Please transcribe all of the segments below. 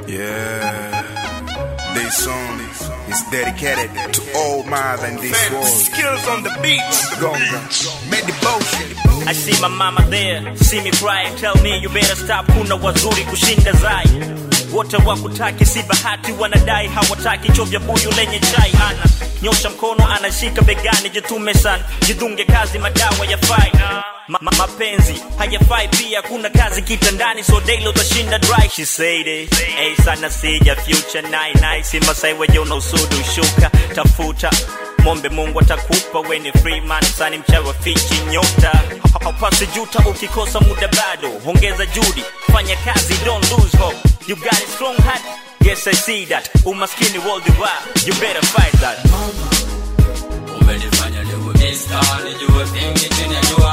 Yeah. This song is dedicated to all mother in this world. Skills on the beat. Gonga. Meditation. I see my mama there, see me cry, tell me you better stop, kuna wazuri kushinda zai. Wote wakutaki si bahati, wanadai hawataki chovya buyu lenye chai. Ana nyosha mkono, anashika begani, jitume sana, jidunge kazi, madawa yafai. Ma ma mapenzi hayafai pia, kuna kazi kitandani, so daily utashinda dry. She said it, hey sana sija future night night, si masai weje una usudu shuka, tafuta mombe mungu atakupa weni freeman sani mchawa fichi nyota Ha- haupasi juta ukikosa muda bado ongeza judi fanya kazi don't lose hope you got a strong heart yes i see that umaskini worldwide you better fight that umenifanya niwe mista nijue vingi chini ya jua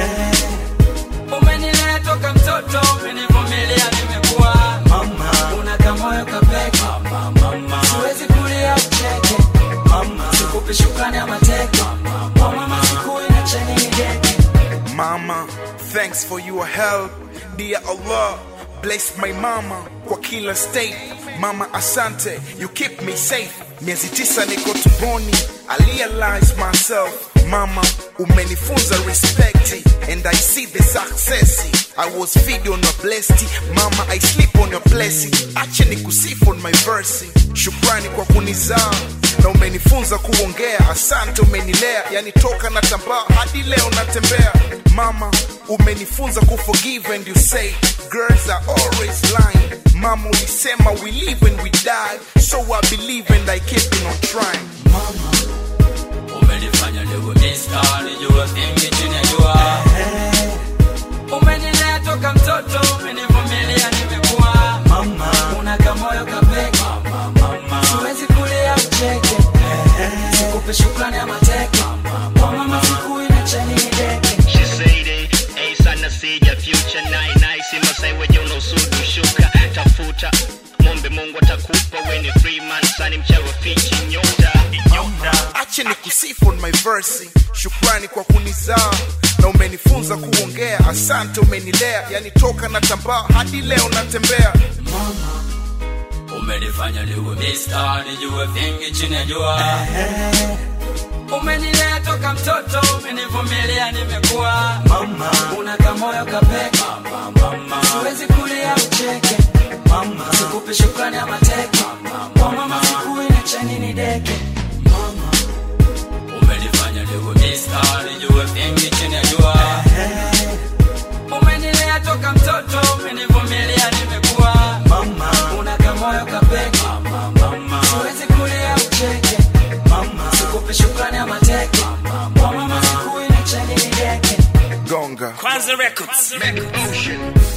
umenilea toka mtoto umenivumilia nimekuwa una kamoyo kapeke siwezi kulia ucheke sikupi shukrani ama teke kwa mama siku inacheni nigeke Mama, thanks for your help. Dear Allah, bless my mama kwa kila state. Mama, asante, you keep me safe. Miezi tisa niko tumboni, I realize myself. Mama, umenifunza respect and I see the success. I was feed on your blessing. Mama, I sleep on your blessing. Ache nikusifu on my verse. Shukrani kwa kunizaa na umenifunza kuongea. Asante, umenilea, yani toka na tambaa hadi leo natembea. Mama, umenifunza kuforgive and you say girls are always lying. Mama, ulisema we live and we die, so I believe and I keep on trying. umenifanya niwe mista nijue vingi chini ya jua umenilea toka mtoto umenivumilia nimekuwa una kamoyo kapeke siwezi kulia ucheke sikupe shukrani ama teke kwa mama siku inacheni nideke She said it, hey sana sija future night night, si masai weje una usudu shuka, tafuta mombe mungu atakupa weni freeman sani mchawa fichi nyota nyota ache ni kusifu on my verse shukrani kwa kunizaa na umenifunza kuongea asante umenilea yani toka na tambaa hadi leo natembea umenifanya niwe mista nijue vingi chini ya jua umenilea toka mtoto umenivumilia nimekuwa una kamoyo kapeke siwezi kulia ucheke sikupi shukrani ama teke kwa mama siku inacheni nideke umenifanya niwe mista nijue vingi chini ya jua umenilea toka mtoto umenivumilia nimekuwa una kamoyo kapeke siwezi kulia ucheke sikupi shukrani ama teke kwa mama siku inacheni nideke gonga Kwanza Records.